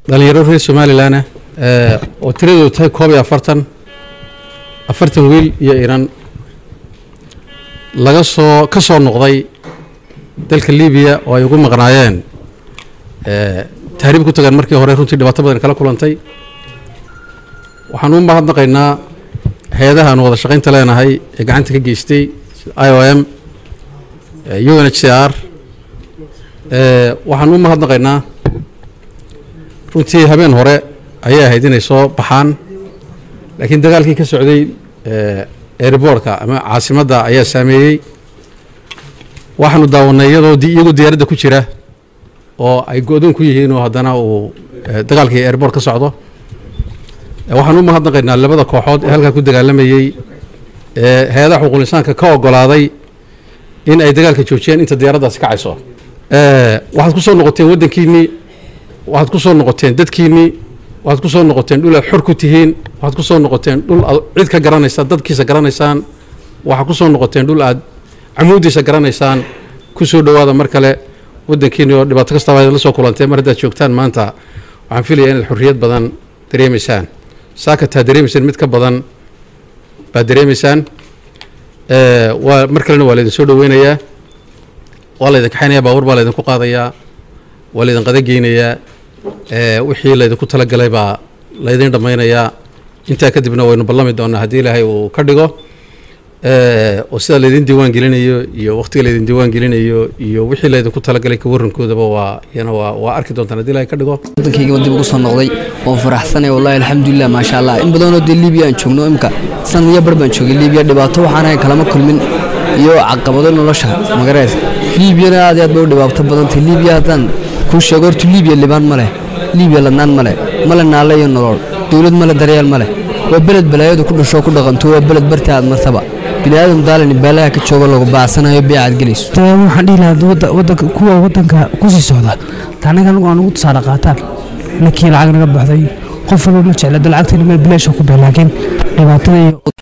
dhalinyaro reer somalilan ah oo tiradoodu tahay koob iyo afartan afartan wiil iyo iran laga soo ka soo noqday dalka libiya oo ay ugu maqnaayeen tahriib ku tageen markii hore runtii dhibaato badan kala kulantay waxaan u mahadnaqaynaa hay-adaha aanu wada shaqaynta leenahay ee gacanta ka geystay i o m u n h c r waxaan u mahadnaqaynaa runtii habeen hore ayay ahayd inay soo baxaan laakiin dagaalkii ka socday airboortka ama caasimadda ayaa saameeyey waxaanu daawanay iyadoo iyagoo diyaaradda ku jira oo ay go-doon ku yihiin oo haddana uu dagaalkii airboort ka socdo waxaan u mahadnaqaynaa labada kooxood ee halkaa ku dagaalamayey ee hay-adaha xuquuqul insaanka ka ogolaaday in ay dagaalka joojiyeen inta diyaaraddaasi kacayso waxaad ku soo noqoteen waddankiinnii waxaad ku soo noqoteen dadkiinnii waxaad ku soo noqoteen dhul aad xor ku tihiin waxaad ku soo noqoteen dhul aad cid ka garanaysaan dadkiisa garanaysaan waxaad ku soo noqoteen dhul aad camuudiisa garanaysaan ku soo dhowaada mar kale waddankiinni oo dhibaato kastaba aad la soo kulanteen mar haddaad joogtaan maanta waxaan filaya inaad xorriyad badan dareemaysaan saakataa dareemaysaan mid ka badan baad dareemaysaan waa mar kalena waa laydin soo dhoweynayaa waa laydin kaxaynayaa baabuur baa laydinku qaadayaa waa laydin qadageynayaa wixii laydinku talagalay baa laydin dhammaynayaa intaa kadibna waynu ballami doonaa haddii ilaahay uu ka dhigo oo sida laydin diiwaan gelinayo iyo waqtiga laydin diiwaan gelinayo iyo wixii laydinku talagalay ka warrankoodaba waa iyana waa waa arki doontaan haddii ilaahay ka dhigo waddankayga dib ugu soo noqday oon faraxsanay wallahi alxamdulilah maasha allah in badanoo dee libiya aan joogno imka sanad iyo bar baan joogay libiya dhibaato waxaan ahayn kalama kulmin iyo caqabado nolosha magarees liibiyana aad iyo aad bay u dhibaato badantay libiya haddaan kuu sheego horta libiya libaan ma leh libiya ladnaan ma leh male naalle iyo nolol dowlad male daryeel ma leh waa beled balaayadu ku dhashoo ku dhaqanto waa beled barta aad martaba biniaadam daalani beelaha ka jooga lagu baacsanayo beecaad gelayso waxaan dhihi lahaa wadanka kuwa wadanka kusii socda taanaga anagu aan ugu tusaale qaataan ninkii lacag naga baxday qof walba ma jecla da lacagtayna meel bilaasha ku bee laakiin dhibaatada iyo